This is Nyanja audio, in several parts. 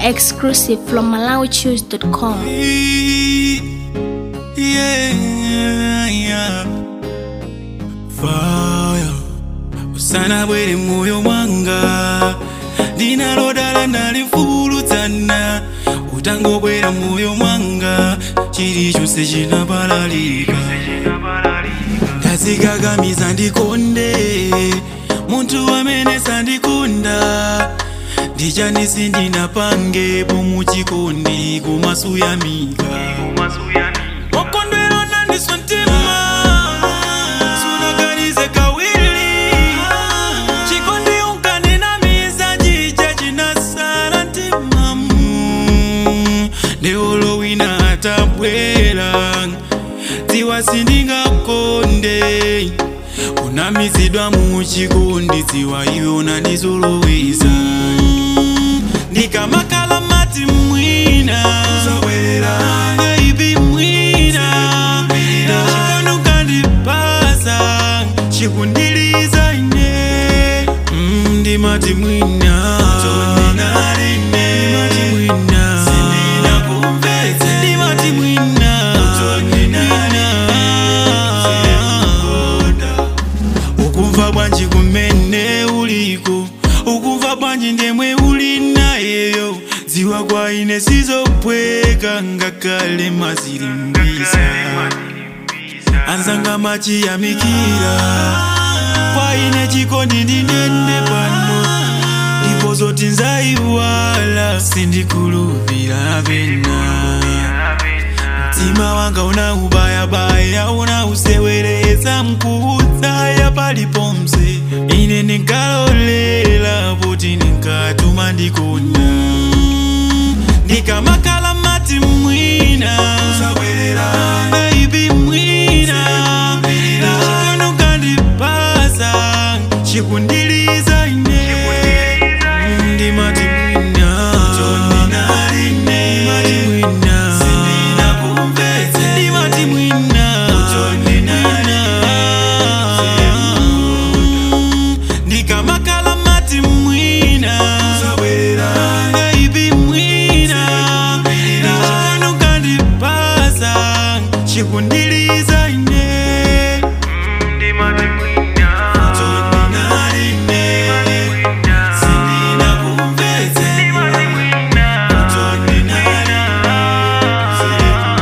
Exclusive from MalawiChoose.com. Yeah, yeah. Fire. Usana bwere moyo mwanga ndinalodala ndalimfulutsana utangobwera moyo mwanga chilichonse chinabalalika ndazikakamiza ndikonde munthu amene sandikonda ndichanisi ndinapangepo muchikondi kumasuyamika wakondwera nandiswa mtima sunakalize kawili chikondi unkaninamiza chija chinasala mtimamu ndeolo wina atabwera dziwa sindingakonde kunamizidwa muchikondi dziwa iwe unandizoloweza ndikamakala mati mwina Baby mwina chikondi ukandipasa chikundiliza ine Mm, ndimati mwina Ndimati mwina ndimati mwina Mwina. ukumva bwanji kumene uliko ukumva bwanji ndemwe uli nayeyo dziwa kwa ine sizopweka ngakale mazilimbisa anzanga machiyamikira kwa ine chikondi ndinene pano ndipo zoti nzaiwala sindikulupira pena mtima wanga una ubayabaya una usewereza mkuudzaya paliponse ine ndinkalolela poti ndinkatuma ndikonda ndikamakala mati mwina Baby mwina chikondi ukandipasa chikundiliza ine ndimati mwina ndimati mwina ndimati mwina ndikamakala mati mwina Baby mwina chikondi ukandipasa chikundiliza ine ndimati mwina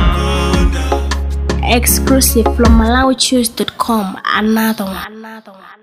Exclusive from MalawiChoose.com. Another one. Another one.